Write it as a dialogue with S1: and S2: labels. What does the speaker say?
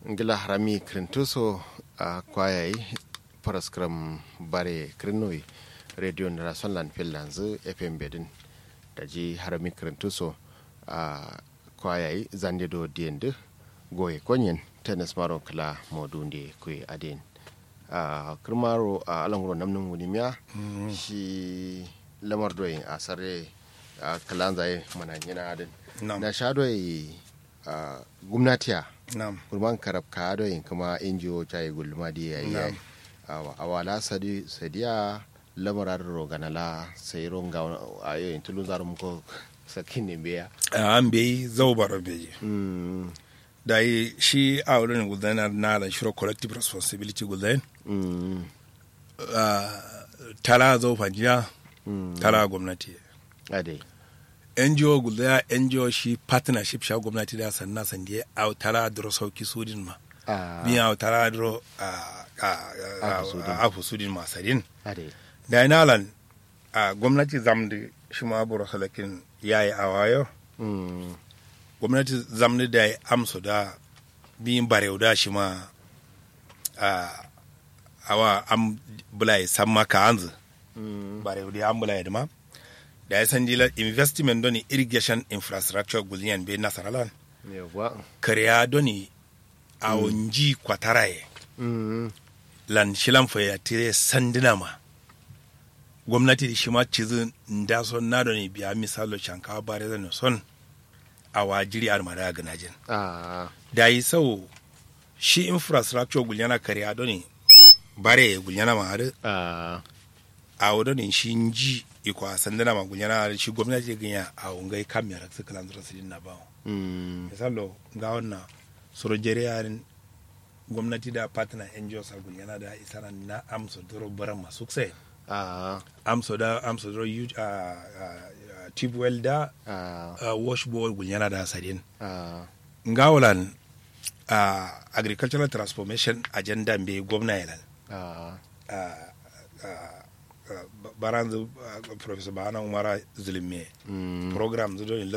S1: ngila harami krintuso a kwayayi paraskram bare krinoi radio na sonland finlands fm bedin da ji harami krintuso a kwayayi zande do diendu goye konyen tennis maro kala modunde kwe adin a kirmaro a alanguro namnin wunimiya shi lamar doyin a sarre a kalan zai mana yana adin na sha doyi a gwamnatiya
S2: Naam.
S1: kurman karab ka doyin kuma injiyo chai gulma di yayi
S2: Naam.
S1: a wala sadi sadiya lamarar roganala sai ronga a yoyin tulun zarum ko sakin ne beya
S2: an bai zaubar bai
S1: mm
S2: da yi shi a wurin gudanar na da shiro collective responsibility gudanar
S1: mm
S2: tara zau fajiya
S1: mm
S2: tara gwamnati
S1: ade
S2: ngo guda ngo shi partnership sha gwamnati da sanna sandiye a tara duro sauki sudin ma
S1: a
S2: biya a tara duro
S1: Afu sudin.
S2: a afu sudin ma sadin
S1: ade
S2: da ina lan a gwamnati zamdi shi ma buru salakin yayi a wayo
S1: mm
S2: gwamnati zamni da ya amsa da biyin barewa da shi ma a awa am bulai san maka anzu
S1: mm
S2: barewa da an bulai da ma da ya san dila investment doni irrigation infrastructure guliyan bai nasaralan
S1: yawa
S2: kariya doni a wunji kwataraye
S1: mm
S2: lan shilan fa ya tire sandina ma gwamnati da shi ma cizin da son na doni biya misalo shankawa bare zan son a wajiri armada ga najin
S1: a
S2: da yi sau shi infrastructure gulyana kariya doni bare gulyana ma har
S1: a
S2: a wadoni shi ji iko a sandana ma gulyana har shi gwamnati ganya a ungai kamera su kalan zura sidin na bawo
S1: mm
S2: misalo ga wannan surujere yarin gwamnati da partner NGOs a gulyana da isana na amso duro baran masu sai
S1: a
S2: amso da amso duro yu a tube well da
S1: a
S2: a washboard gulyana da sadin
S1: a
S2: ngawolan a agricultural transformation agenda mbe gwamna yalan
S1: a
S2: baran professor bahana umara zulme
S1: mm
S2: program zudo